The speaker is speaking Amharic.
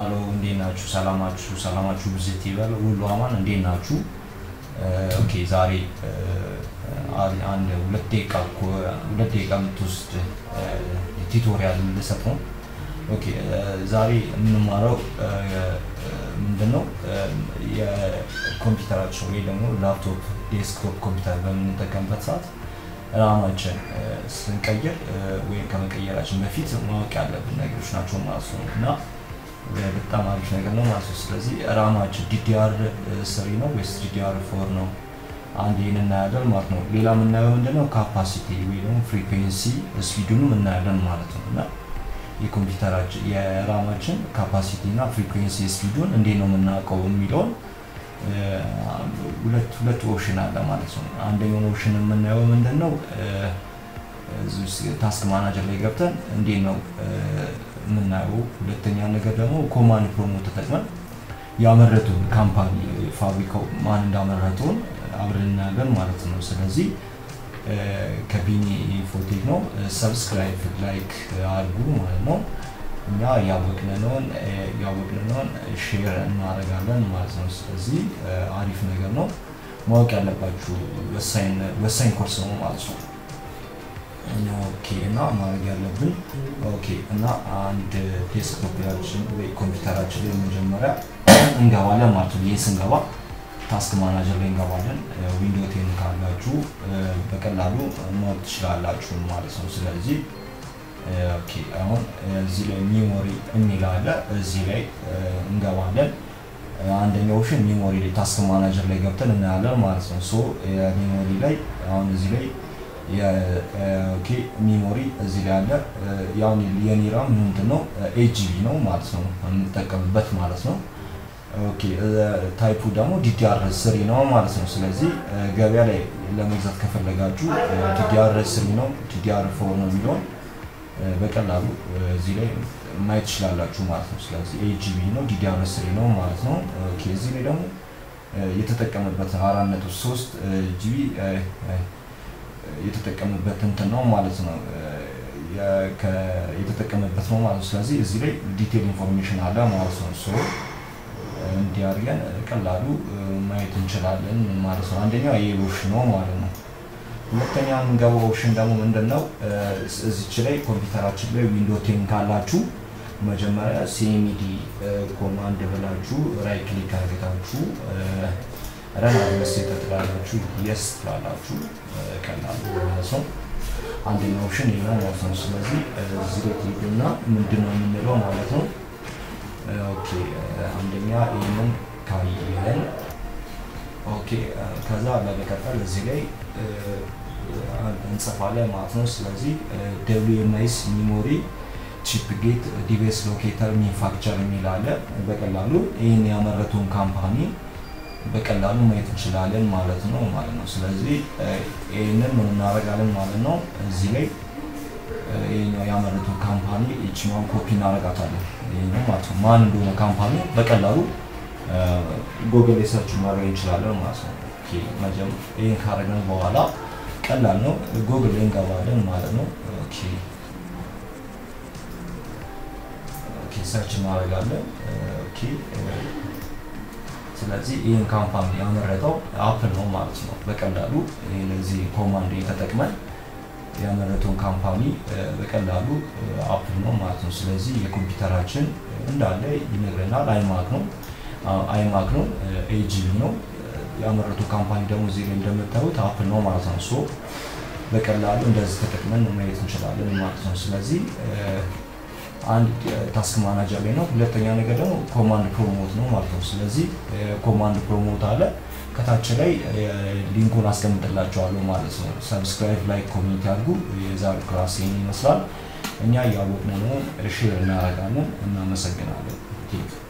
አሎ እንዴት ናችሁ? ሰላማችሁ ሰላማችሁ ብዝት ይበል። ሁሉ አማን እንዴት ናችሁ? ኦኬ ዛሬ አንድ ሁለት ደቂቃ ሁለት ደቂቃ የምትወስድ ቱቶሪያል ልሰጥ ነው። ኦኬ ዛሬ የምንማረው ምንድን ነው የኮምፒውተራችን ወይ ደግሞ ላፕቶፕ ዴስክቶፕ ኮምፒውተር በምንጠቀምበት ሰዓት ራማችን ስንቀይር ወይም ከመቀየራችን በፊት ማወቅ ያለብን ነገሮች ናቸው ማለት ነው እና በጣም አሪፍ ነገር ነው ማለት ነው። ስለዚህ ራማችን ዲዲአር ስሪ ነው ወይስ ዲዲአር ፎር ነው? አንድ ይህን እናያለን ማለት ነው። ሌላ የምናየው ምንድነው ካፓሲቲ ወይ ደግሞ ፍሪኩዌንሲ ስፒዱንም እናያለን ማለት ነው እና የኮምፒውተራችን የራማችን ካፓሲቲ እና ፍሪኩዌንሲ ስፒዱን እንዴት ነው የምናውቀው የሚለውን ሁለት ሁለት ኦፕሽን አለ ማለት ነው። አንደኛውን ኦፕሽን የምናየው ምንድን ነው ታስክ ማናጀር ላይ ገብተን እንዴት ነው የምናየው። ሁለተኛ ነገር ደግሞ ኮማንድ ፕሮሞት ተጠቅመን ያመረቱን ካምፓኒ ፋብሪካው ማን እንዳመረተውን አብረን እናያለን ማለት ነው። ስለዚህ ከቢኒ ኢንፎቴክ ነው። ሰብስክራይብ ላይክ አድርጉ ማለት ነው። እኛ ያወቅነውን ያወቅነውን ሼር እናደርጋለን ማለት ነው። ስለዚህ አሪፍ ነገር ነው። ማወቅ ያለባችሁ ወሳኝ ኮርስ ነው ማለት ነው። ኦኬ እና ማድረግ ያለብን ኦኬ እና አንድ ዴስክቶፕያችን ወይ ኮምፒውተራችን ላይ መጀመሪያ እንገባለን ማለት ነው። ይህ ስንገባ ታስክ ማናጀር ላይ እንገባለን። ዊንዶ ቴን ካላችሁ በቀላሉ ማወቅ ትችላላችሁ ማለት ነው። ስለዚህ ኦኬ አሁን እዚህ ላይ ሚሞሪ የሚል አለ። እዚህ ላይ እንገባለን። አንደኛው ኦፕሽን ሚሞሪ ላይ ታስክ ማናጀር ላይ ገብተን እናያለን ማለት ነው። ሶ ሚሞሪ ላይ አሁን እዚህ ላይ ኦኬ ሚሞሪ እዚህ ላይ አለ። ያሁን የኔ ራም ምንድን ነው ኤጂቢ ነው ማለት ነው የምንጠቀምበት ማለት ነው። ኦኬ ታይፑ ደግሞ ዲዲአር ስሪ ነው ማለት ነው። ስለዚህ ገበያ ላይ ለመግዛት ከፈለጋችሁ ዲዲአር ስሪ ነው ዲዲአር ፎር ነው የሚለውን በቀላሉ እዚህ ላይ ማየት ትችላላችሁ ማለት ነው። ስለዚህ ኤጂቢ ነው ዲዲአር ስሪ ነው ማለት ነው። ኦኬ እዚህ ላይ ደግሞ የተጠቀመበት አራት ነጥብ ሶስት ጂቢ የተጠቀመበት እንትን ነው ማለት ነው የተጠቀመበት ነው ማለት ነው። ስለዚህ እዚህ ላይ ዲቴል ኢንፎርሜሽን አለ ማለት ነው። ሶ እንዲህ አድርገን ቀላሉ ማየት እንችላለን ማለት ነው። አንደኛው ይሄ ኦፕሽን ነው ማለት ነው። ሁለተኛ የምንገባው ኦፕሽን ደግሞ ምንድን ነው? እዚች ላይ ኮምፒውተራችን ላይ ዊንዶ ቴን ካላችሁ መጀመሪያ ሲኤምዲ ኮማንድ ብላችሁ ራይ ክሊክ አድርጋችሁ ረን አድሚኒስትሬተር ትላላችሁ፣ የስ ትላላችሁ። ቀላሉ ማለት ነው። አንደኛው ኦፕሽን ይሄ ነው ማለት ነው። ስለዚህ እዚህ ላይ ትሄዱና ምንድን ነው የምንለው ማለት ነው። ኦኬ አንደኛ ይህንን ካየን ኦኬ፣ ከዛ በመቀጠል እዚህ ላይ እንጽፋለን ማለት ነው። ስለዚህ ደብሊው ኤም ኤስ ሚሞሪ ቺፕ ጌት ዲቫይስ ሎኬተር ማኒፋክቸር የሚል አለ። በቀላሉ ይህን ያመረቱን ካምፓኒ በቀላሉ ማየት እንችላለን ማለት ነው ማለት ነው። ስለዚህ ይህንን ምን እናደርጋለን ማለት ነው። እዚህ ላይ ይህኛው ያመረቱን ካምፓኒ ይችኛውን ኮፒ እናደርጋታለን። ይህኛው ማለት ነው ማን እንደሆነ ካምፓኒ በቀላሉ ጎግል ላይ ሰርች ማድረግ እንችላለን ማለት ነው። ይህን ካደረግን በኋላ ቀላል ነው። ጎግል ላይ እንገባለን ማለት ነው። ሰርች እናደርጋለን። ስለዚህ ይህን ካምፓኒ ያመረተው አፕል ነው ማለት ነው። በቀላሉ ለዚህ ኮማንድ ተጠቅመን ያመረተውን ካምፓኒ በቀላሉ አፕል ነው ማለት ነው። ስለዚህ የኮምፒውተራችን እንዳለ ይነግረናል። አይማክ ነው አይማክ ነው ኤጂቢ ነው ያመረቱ ካምፓኒ ደግሞ እዚህ ላይ እንደምታዩት አፕል ነው ማለት ነው። ሶ በቀላሉ እንደዚህ ተጠቅመን ማየት እንችላለን ማለት ነው። ስለዚህ አንድ ታስክ ማናጀር ላይ ነው። ሁለተኛ ነገር ደግሞ ኮማንድ ፕሮሞት ነው ማለት ነው። ስለዚህ ኮማንድ ፕሮሞት አለ ከታች ላይ ሊንኩን አስቀምጥላቸዋለሁ ማለት ነው። ሰብስክራይብ፣ ላይክ፣ ኮሜንት ያድርጉ። የዛሬ ክላስ ይህን ይመስላል። እኛ እያወቅን ነው፣ ሼር እናደርጋለን። እናመሰግናለን።